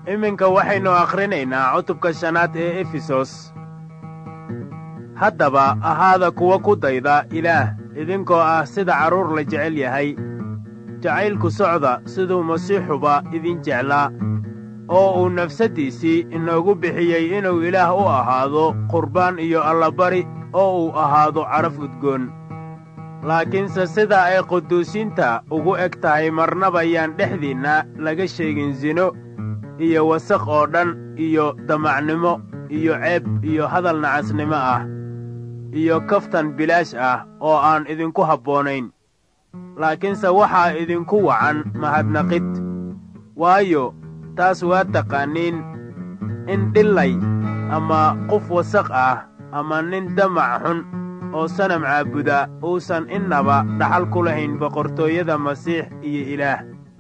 iminka waxaynu akhrinaynaa cutubka shanaad ee efesos haddaba ahaada kuwa ku dayda ilaah idinkoo ah sida carruur la jecel yahay jacaylku socda siduu masiixuba idin jeclaa oo uu nafsaddiisii inoogu bixiyey inuu ilaah u ahaado qurbaan iyo allabari oo uu ahaado caraf udgoon laakiinse sida ay quduusiinta ugu eg tahay marnaba yaan dhexdiinna laga sheegin sino iyo wasakh oo dhan iyo damacnimo iyo ceeb iyo hadal nacasnimo ah iyo kaftan bilaash ah oo aan idinku habboonayn laakiinse waxaa idinku wacan mahadnaqid waayo taas waa taqaaniin in dhillay ama qof wasakh ah ama nin damac xun oo sanam caabuda uusan innaba dhaxal ku lahayn boqortooyada masiix iyo ilaah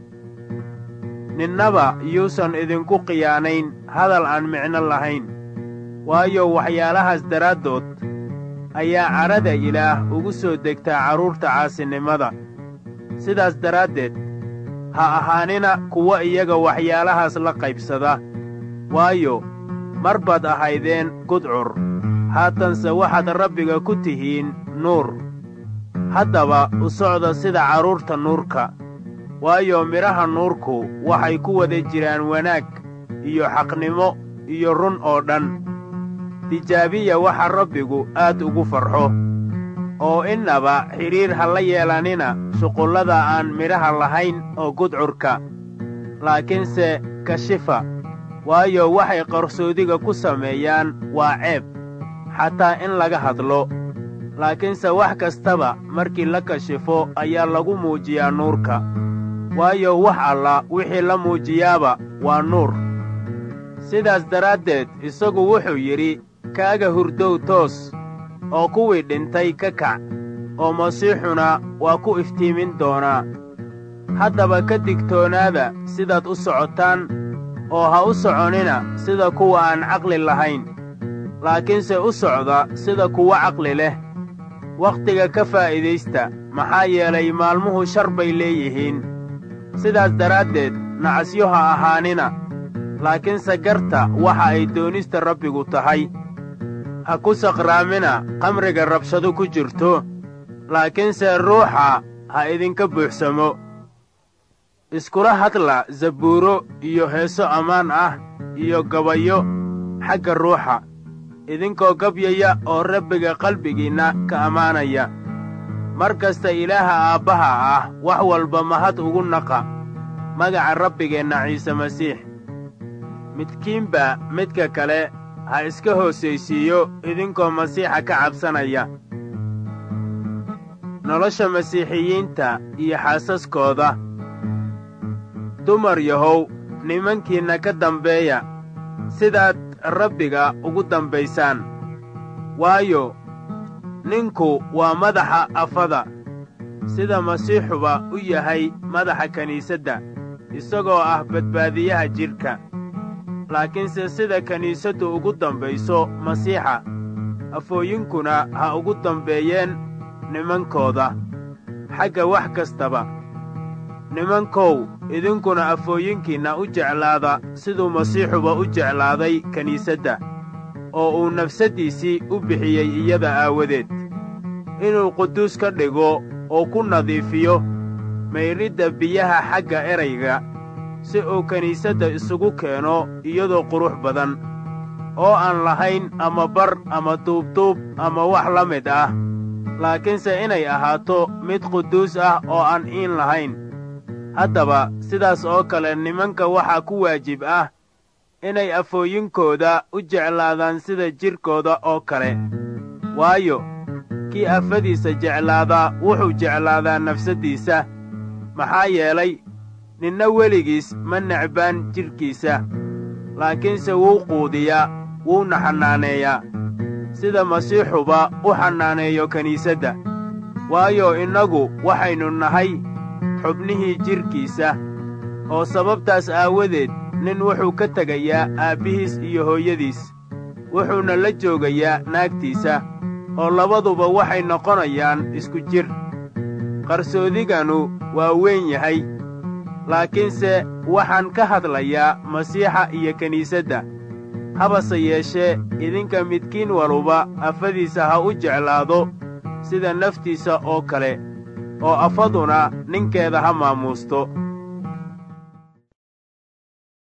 ninnaba yuusan idinku khiyaanayn hadal aan micno lahayn waayo waxyaalahaas daraaddood ayaa cadhada ilaah ugu soo degtaa carruurta caasinimada sidaas daraaddeed ha ahaanina kuwa iyaga waxyaalahaas la qaybsada waayo mar baad ahaydeen gudcur haatanse waxaad rabbiga ku tihiin nuur haddaba u socda sida carruurta nuurka waayo midhaha nuurku waxay ku wada jiraan wanaag iyo xaqnimo iyo run oo dhan tijaabiya waxa rabbigu aad ugu farxo oo innaba xidhiir ha la yeelanina shuqullada aan midhaha lahayn oo gudcurka laakiinse kashifa waayo waxay qarsoodiga ku sameeyaan waa ceeb xataa in laga hadlo laakiinse wax kastaba markii la kashifo ayaa lagu muujiyaa nuurka waayo wax alla wixii la muujiyaaba waa nuur sidaas daraaddeed isagu wuxuu yidhi kaaga hurdow toos oo kuwii dhintay ka kac oo masiixuna waa ku iftiimin doonaa haddaba ka digtoonaada sidaad u socotaan oo ha u soconina sida kuwa aan caqli lahayn laakiinse u socda sida kuwa caqli leh wakhtiga ka faa'iidaysta maxaa yeelay maalmuhu shar bay leeyihiin sidaas daraaddeed nacasyo ha ahaanina laakiinse garta waxa ay doonista rabbigu tahay ha ku saqraamina qamriga rabshado ku jirto laakiinse ruuxa ha idinka buuxsamo iskula hadla zabuuro iyo heeso ammaan ah iyo gabayo xagga ruuxa idinkoo gabyaya oo rabbiga qalbigiinna ka ammaanaya mar kasta ilaaha aabbaha ah wax walba mahad ugu naqa magaca rabbigeenna ciise masiix midkiinba midka kale ha iska hoosaysiiyo idinkoo masiixa ka cabsanaya nolosha masiixiyiinta iyo xaasaskooda dumar yahow nimankiinna ka dambeeya sidaad rabbiga ugu dambaysaan waayo ninku waa madaxa afada sida masiixuba u yahay madaxa kiniisadda isagoo ah badbaadiyaha jidhka laakiinse sida kiniisaddu ugu dambayso masiixa afooyinkuna ha ugu dambeeyeen nimankooda xagga wax kastaba nimankow idinkuna afooyinkiinna u jeclaada siduu masiixuba u jeclaaday kiniisadda oo uu nafsaddiisii u bixiyey iyada aawadeed inuu quduus ka dhigo oo ku nadiifiyo maydhidda biyaha xagga erayga si uu kiniisadda isugu keeno iyadoo qurux badan oo aan lahayn ama bar ama duubduub ama wax la mid ah laakiinse inay ahaato mid quduus ah oo aan iin lahayn haddaba sidaas oo kale nimanka waxaa ku waajib ah inay afooyinkooda u jeclaadaan sida jidhkooda oo kale waayo kii afadiisa jeclaadaa wuxuu jeclaadaa nafsaddiisa maxaa yeelay ninna weligiis ma necbaan jidhkiisa laakiinse wuu quudiyaa wuuna xannaaneeyaa sida masiixuba u xannaaneeyo kiniisadda waayo innagu waxaynu nahay xubnihii jidhkiisa oo sababtaas aawadeed nin wuxuu ka tegayaa aabbihiis iyo hooyadiis wuxuuna la joogayaa naagtiisa oo labaduba waxay noqonayaan isku jir qarsoodiganu waa weyn yahay laakiinse waxaan ka hadlayaa masiixa iyo kiniisadda habase yeeshee idinka midkiin waluba afadiisa ha u jeclaado sida naftiisa oo kale oo afaduna ninkeeda ha maamuusto